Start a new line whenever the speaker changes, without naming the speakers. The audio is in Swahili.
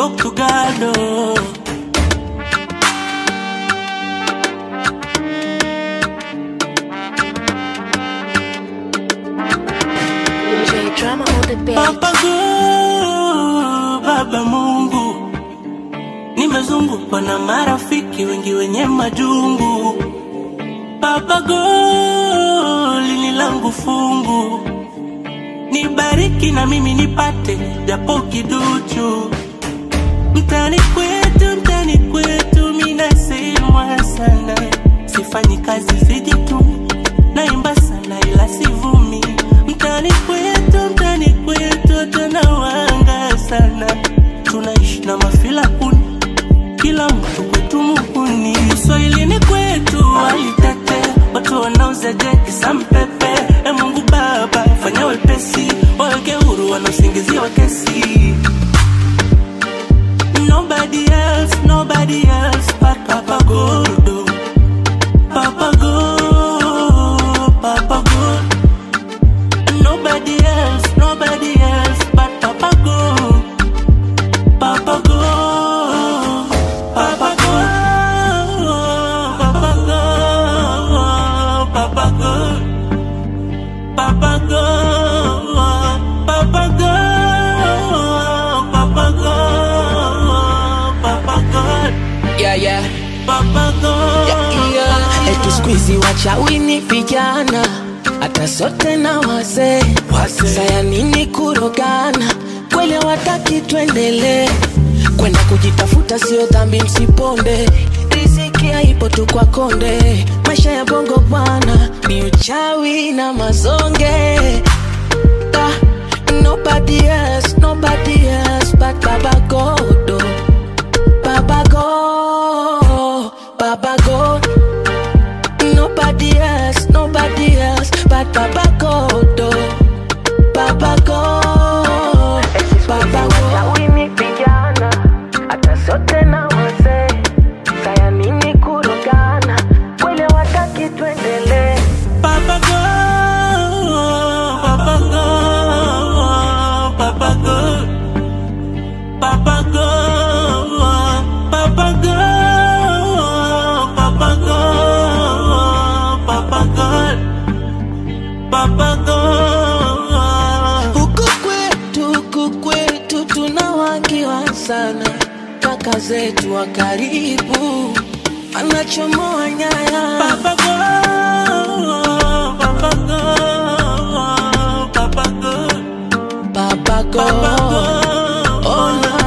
talk to God. Oh.
J drama on the beat.
Baba God, Baba Mungu, nimezungukwa na marafiki wengi wenye majungu. Baba God, lini langu fungu, nibariki na mimi nipate japo kiduchu. Mtani kwetu, mtani kwetu, minasemwa sana, sifanyi kazi sijitumi, naimba sana ila sivumi. Mtani kwetu, mtani kwetu, tunawanga sana, tunaishi na mafila kuni, kila mtu kwetu muhuni. Uswahilini kwetu walitete, watu wanauza jeki sampepe. E Mungu Baba, fanya wepesi, waweke huru wanaosingiziwa kesi. Nobody else, nobody else but Papa God. oh. Papa God, Papa God. Nobody else, nobody else but Papa God. Papa God, Papa God, Papa God, Papa God. Papa God, Papa God, Papa God, Papa God,
yeah, yeah.
Papa God.
Yeah. Eti squeezy wachawi ni vijana hata sote na wazee saya nini kurogana kweli wataki tuendelee kwenda kujitafuta sio dhambi msiponde riziki haipo tu kwa konde maisha ya bongo bwana ni uchawi na mazonge Ah, nobody else, nobody else but Baba God. oh. Baba God, Baba God. Nobody else, nobody else but Baba God. oh. Baba God, Baba God. Wini vijana, hata sote na wazee. Saya nini kurogana, wale wataki tuendelee.
Papa God, Papa God, Papa God, Papa God, Papa God, Papa God, Papa God, Papa God.
Huku kwetu, huku kwetu tunawakiwa sana, kaka zetu wa karibu anachomoa nyaya.
Papa God, Papa God, Papa God,
Baba
Papa
God,
God.
oh na